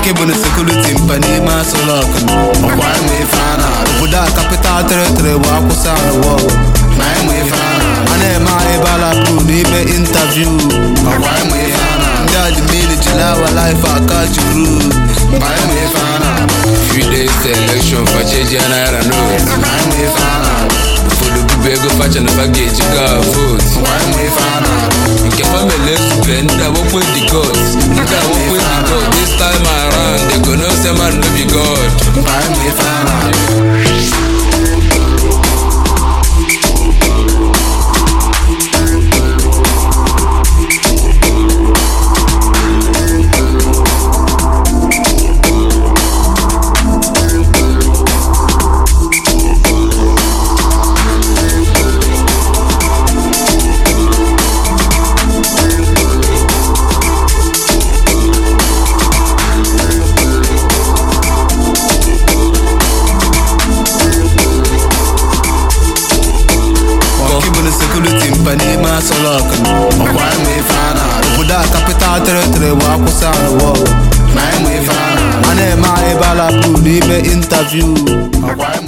nke bụ na sekuriti mpa n'ime asụlọk ọkwa ịma ife a na obodo a kapital teritori bụ akwụsị arụwọ na ịma ife a na a na-eme anyị balapụ n'ime intaviu ọkwa ịma ife a na ndị admin jiri awa laif aka juru mpa ịma ife a na Few days to election for change and I don't know. mpa ịma ife a na For the people go fetch and forget you got vote. ọkwa ịma ife a na Nke family super nda work with the gods. Nda work with the God. This time around they go know say man no be God. mpa ịma ife a na nke bụ na sekuriti mpa n'ime asọlọk ọkwa ịma ife a na obodo a kapital teritori bụ akwụsị arụwọ na ịma ife a na a na-eme anyị balapụ n'ime intaviu ọkwa ịma